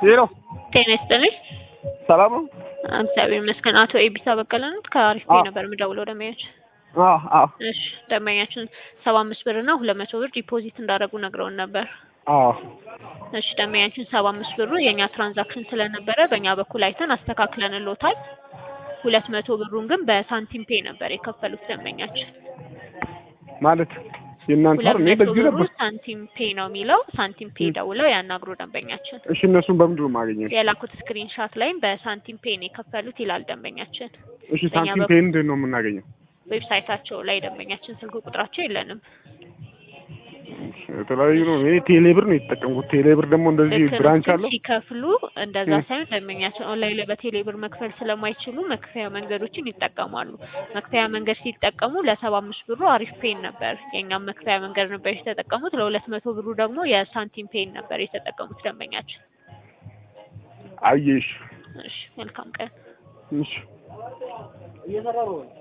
ሄሎ ጤና ይስጥልኝ። ሰላም ነው? እግዚአብሔር ይመስገን። አቶ ኤቢሳ በቀለ ነው ከአሪፍ ቤት አዎ። ነበር የምደውለው ደንበኛችን። አዎ አዎ እሺ ደንበኛችን ሰባ አምስት ብር እና ሁለት መቶ ብር ዲፖዚት እንዳደረጉ ነግረውን ነበር። አዎ እሺ ደንበኛችን ሰባ አምስት ብሩ የእኛ ትራንዛክሽን ስለነበረ በእኛ በኩል አይተን አስተካክለንልዎታል። ሁለት መቶ ብሩን ግን በሳንቲም ፔ ነበር የከፈሉት ደንበኛችን። ማለት የእናንተ ሁለት እኔ መቶ በዚህ ብሩ ነበር። ሳንቲም ፔ ነው የሚለው። ሳንቲም ፔ ም። ደውለው ያናግሩ ደንበኛችን። እሺ እነሱን በምንድን ነው የማገኘው? የላኩት ስክሪን ሻት ላይም በሳንቲም ፔ ነው የከፈሉት ይላል ደንበኛችን። እሺ በእኛ ሳንቲም በኩል- ፔ ምንድን ነው የምናገኘው? ዌብሳይታቸው ላይ ደንበኛችን ስልክ ቁጥራቸው የለንም። የተለያዩ ነው። እኔ ቴሌብር ነው የተጠቀምኩት። ቴሌብር ደግሞ እንደዚህ ልክ ነው። ብራንች ግን አለው። ሲከፍሉ እንደዛ ም። ሳይሆን ደንበኛችን ኦንላይን ላይ በቴሌብር መክፈል ስለማይችሉ መክፈያ መንገዶችን ይጠቀማሉ። መክፈያ መንገድ ሲጠቀሙ ለሰባ አምስት ብሩ አሪፍ ፔን ነበር የእኛም መክፈያ መንገድ ነበር የተጠቀሙት። ለሁለት መቶ ብሩ ደግሞ የሳንቲም ፔን ነበር የተጠቀሙት ደንበኛችን። አየሽ እሺ መልካም ቀን። እሺ